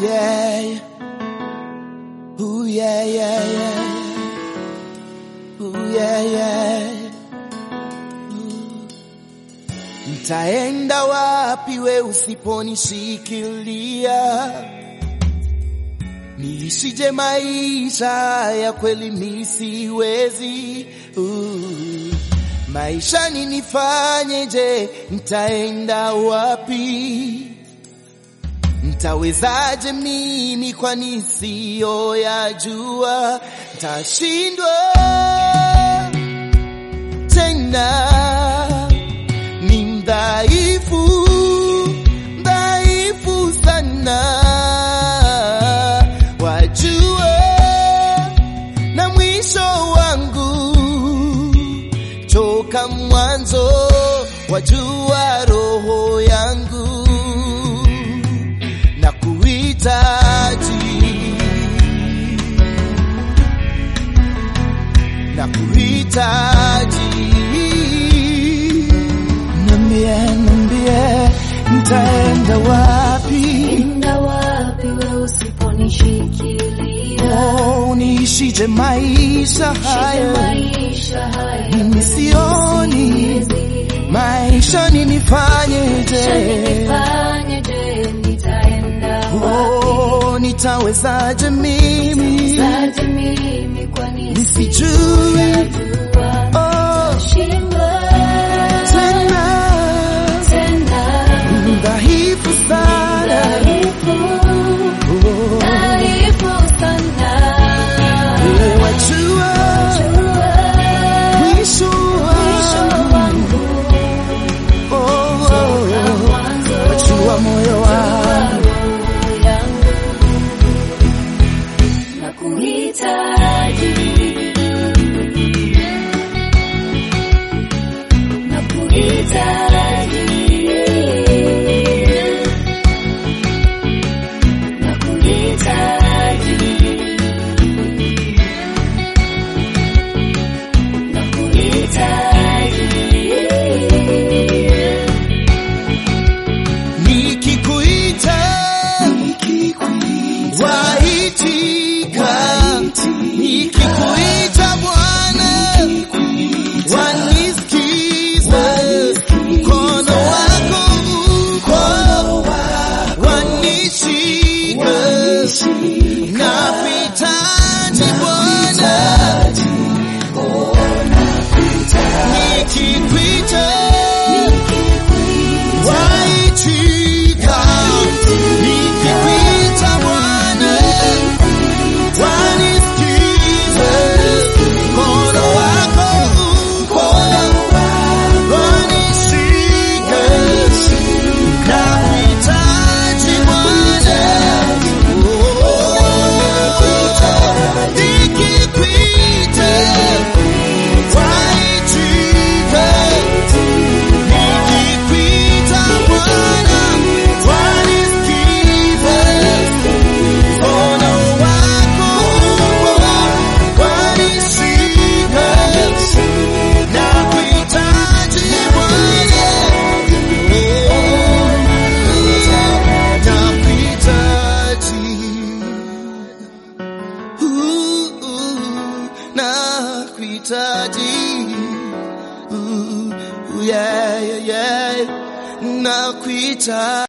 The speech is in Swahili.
yeah. Ooh, yeah, yeah, yeah. Ooh, yeah, yeah. Ooh. Ntaenda wapi we usiponishikilia? Niishije maisha ya kweli misiwezi. Ooh. Maishani nifanyeje? Ntaenda wapi? Ntawezaje mimi kwani siyo yajua? Ntashindwa tena, ni mdhaifu, mdhaifu sana, wajua na mwisho wangu toka mwanzo, wajua roho yangu na kuhitaji na kuhitaji, nambie, nambie nitaenda wapi? Enda wapi we usiponishikilia? Oh, niishije maisha Shike haya, maisha haya mimi sioni siwezi. maisha nifanyeje? Nifanye je, nitaenda wapi? Oh, nitawezaje mimi Zaje mimi kwani nisijue? sijajua. Oh, Shindwa tena tena, dhaifu sana. dhaifu, Oh, dhaifu sana. wewe wajua Jua mwisho mwisho wangu. wangu Oh, oh, oh, mwanzo wajua moyo wangu. Nikikuita waitika, nikikuita Bwana wanisikiza, mkono wako uko wanishika, nakuhitaji Bwana, nikikuita waitika, nikikuita Bwana wanisikiza, mkono wako uko wanishika, nakuhitaji Bwana, nikikuita waitika Nikikuita Bwana, wanisikiza, mkono wako wanishika, nakuhitaji Bwana, nakuhitaji, nakuhitaji Ooh, yeah, yeah, yeah. Nakuita